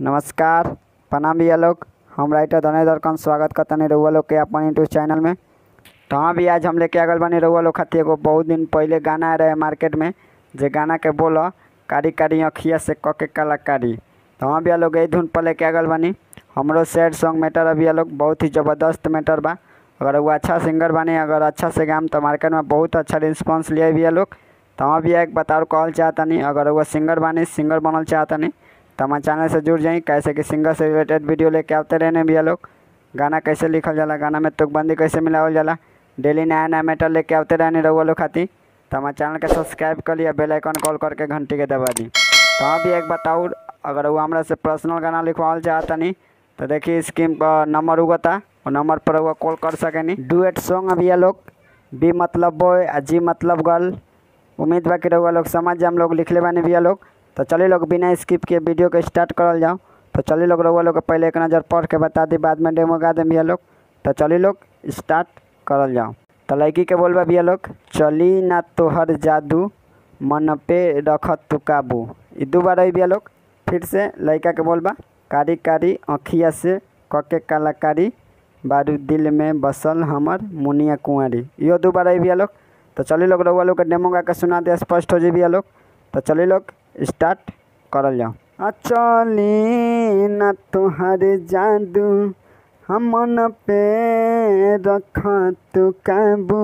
नमस्कार प्रणाम भैया लोग हम राइटर धनेधर कन स्वागत करतनी रउआ लोग के अपन यूट्यूब चैनल में तो हाँ भी आज हम लेके आ गल बानी रउआ लोग खातिर एगो बहुत दिन पहले गाना आए रहे मार्केट में जे गाना के बोल कारी कारी अखिया से क के कलाकारी तो हाँ भैया लोग यही धुन पर लेके आ गल बानी हमरो सैड सॉन्ग मैटर है भैया लोग बहुत ही ज़बरदस्त मैटर बा अगर वो अच्छा सिंगर बानी अगर अच्छा से गाम तो मार्केट में बहुत अच्छा रिस्पांस लिए भैया लोग तो हाँ भैया एक बताओ कहल चाहतनी अगर वो सिंगर बानी सिंगर बनल चाहतनी तो हमारे चैनल से जुड़ जाई कैसे कि सिंगर से रिलेटेड वीडियो लेके आते रहने भैया लोग गाना कैसे लिखल जाला गाना में तुकबंदी कैसे मिलावल जाला डेली नया नया मैटर लेके आते रहने रहुआ लोग खातिर तो हमारे चैनल के सब्सक्राइब कर लिया बेल आइकन कॉल करके घंटी के दबा दी तो हाँ भी एक बताओ अगर वो हमरा से पर्सनल गाना लिखवाल चाहतनी तो देखिए स्कीम का नंबर उगता वो नंबर पर वो कॉल कर सकेनी डुएट सॉन्ग अभी ये लोग बी मतलब बॉय आ जी मतलब गर्ल उम्मीद बा कि रहुआ लोग समझ जाए हम लोग लिखले बानी भैया लोग तो चलिए लोग बिना स्किप के वीडियो के स्टार्ट करल जाओ तो चलिए लोग रहुआ लोग के पहले एक नज़र पढ़ के बता दी बाद में डेमो गा दें भैया लोग तो चलिए लोग स्टार्ट करल जाओ तो लड़की के बोलबा भैया लोग चली ना तोहर जादू मन पे रखत तू काबू ई दू बार भैया लोग फिर से लड़का के बोलबा कारी कारी अखिया से कके कलाकारी बारू दिल में बसल हमर मुनिया कुंवारी इहो दू बार भैया लोग तो चलिए लोग रउआ लोग के डेमो गा के सुना दे स्पष्ट हो जाए भैया लोग तो चलिए लोग स्टार्ट करल जाओ चली ना तुहार जादू हमन पे रख तू काबू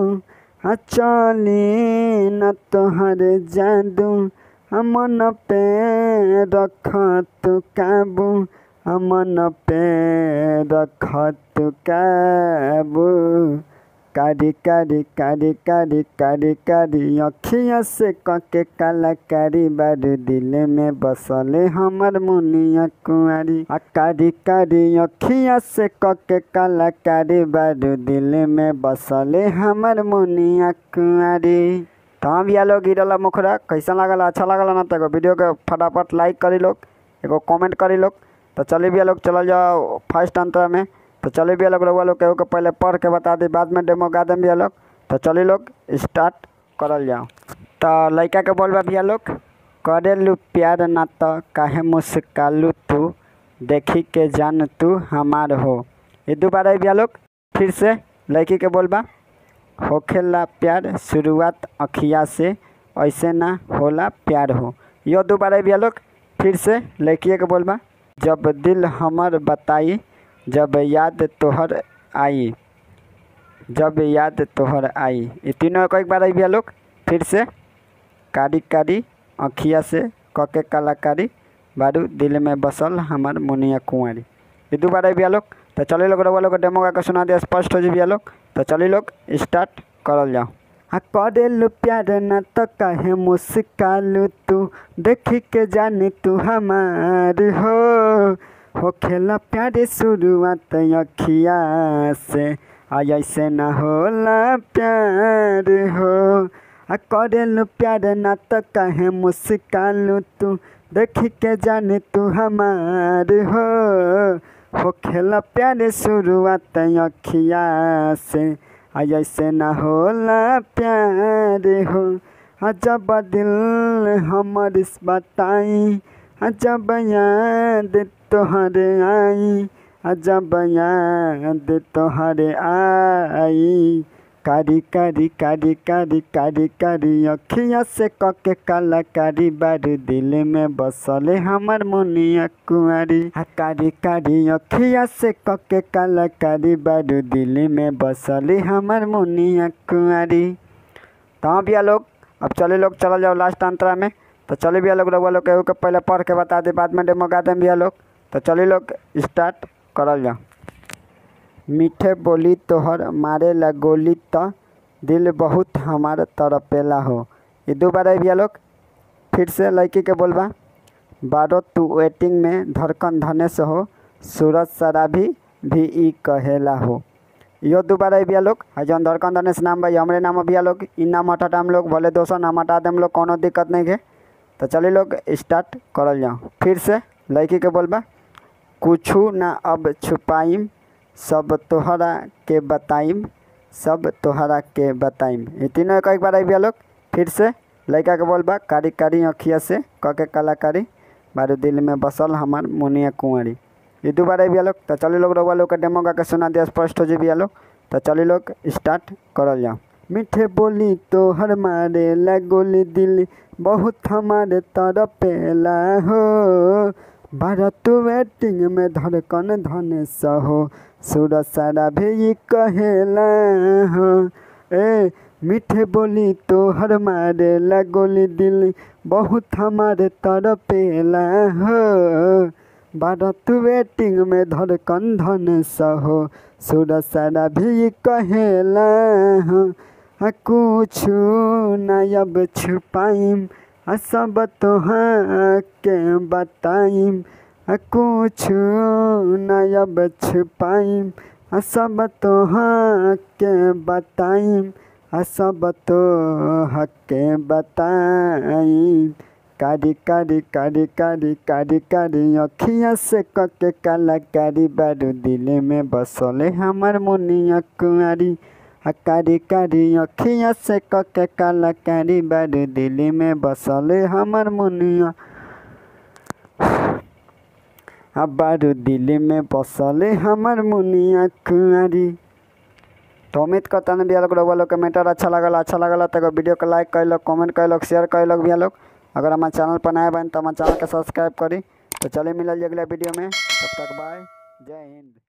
चली न तोहर जादू हमन पे रख तू काबू हमन पे रख तू काबू कारी कारी कारी कारी कारी कारी अखिया से कके कलाकारी बारू दिल में बसले हमर मुनिया कुंवारी आ कारी कारी अखिया से कके कलाकारी बारू दिल में बसले हमर मुनिया कुंवारी तो हम भैया लोग गिरल मुखरा कैसा लागल अच्छा लागल ना तो एगो वीडियो के फटाफट लाइक करी लोग एगो कमेंट करी लोग तो चलिए भैया लोग चलल जाओ फर्स्ट अंतर में तो चलिए भैया लोग रउआ लोग केहू के पहले पढ़ के बता दी बाद में डेमो गा दें भैया लोग तो चलिए लोग स्टार्ट करल जाओ तो लड़का के बोलबा भैया लोग करेलू प्यार ना तो काहे मुस्कालू तू देखी के जान तू हमार हो ये दोबारा भैया लोग फिर से लड़की के बोलबा होखेला प्यार शुरुआत अखिया से ऐसे ना होला प्यार हो यो दोबारा भैया लोग फिर से लड़किए के बोलबा जब दिल हमर बताई जब याद तोहर आई जब याद तोहर आई ये तीनों एक बार आई भैया लोग फिर से कारी कारी अखिया से कके कलाकारी बारू दिल में बसल हमार मुनिया कुंवारी ये दो बार आई भैया लोग तो चलिए लोग रउआ लोग डेमो गा के सुना दिया स्पष्ट हो जाए भैया लोग तो चलिए लोग स्टार्ट करल जाओ हाँ करेलू प्यार न तो कहे मुस्कालू तू देखी के जाने तू हमार हो हो खेला प्यारे शुरुआत अखिया से आ ऐसे न होला प्यार हो आ करेलू प्यार न तो कहे मुस्कालू तू देखी के जाने तू हमार हो हो खेला प्यारे शुरुआत अखिया से आ ऐसे न होला प्यार हो आ जब दिल हमर बताई आ जब याद तोहरे आई आ जब याद तोहरे आई कारी कारी कारी कारी कारी कारी अखिया से कके काला कारी बारू दिल में बसले हमर मुनिया कुंवारी आ कारी कारी अखिया से कके काला कारी बारू दिल में बसले हमर मुनिया कुंवारी तो हाँ भैया लोग अब चले लोग चल जाओ लास्ट अंतरा में तो चलिए भैया लोग रउआ लोग केहू के पहले पढ़ के बता दे बाद में डेमो गा दें भैया लोग तो चलिए लोग स्टार्ट करल जाओ मीठे बोली तोहर मारे ला गोली तो दिल बहुत हमार तरपेला हो ये दो बार भैया लोग फिर से लड़की के बोलबा बारो तू वेटिंग में धड़कन धनेश हो सूरज शराबी भी ई कहेला हो यो दोबारा भैया लोग है जौन धड़कन धनेश नाम भाई हमरे नाम भैया लोग इ नाम हटा हम लोग भले दोसर नाम हटा देम लोग कोनो दिक्कत नहीं है तो चलिए लोग स्टार्ट करल जाओ फिर से लड़की के बोलबा कुछू ना अब छुपाइम सब तोहरा के बताइम सब तोहरा के बताइम ये तीनों एक बार आई भैया लोग फिर से लड़का के बोल बा कारी कारी अखिया से क के कलाकारी बारू दिल में बसल हमार मुनिया कुंवरी ये दोबारा भी लोग तो चली लोग रउआ लोग के डेमो गा के सुना दिया स्पष्ट हो जी लोग तो चली लोग स्टार्ट करल जाओ मीठे बोली तो हर मारे लगोली दिल बहुत हमारे तरपेला हो भारत वेटिंग में धड़कन धन सहो सूरज सारा भी कहेला हो ए मीठे बोली तो हर मारे लगोली दिल बहुत हमारे तरपेला हो भारत वेटिंग में धड़कन धन सहो सूरज सारा भी कहेला हो कुछ नयब छुपाइम सब तोहाँ के बताइम कुछ नयब छुपाइम सब तोहाँ के बताइम सब तो के बताइम कारी कारी कारी कारी कारी कारी अखिया से कके काला कारी बारू दिल में बसले हमार मुनिया कुआरी कारी कारी अखिया से कके काला कारी बारू दिल में बसले हमार मुनिया बारू दिल में बसले हमार मुनिया कुआरी तो उम्मीद करता ना भैया लोग रउआ लोग के मैटर अच्छा लगल अच्छा लगल तो वीडियो को लाइक कर लोग कमेंट कर लोग शेयर कर लोग भैया लोग अगर हमारे चैनल पर नया बन तो हमारे चैनल के सब्सक्राइब करी तो चलिए मिलल अगला वीडियो में तब तक बाय जय हिंद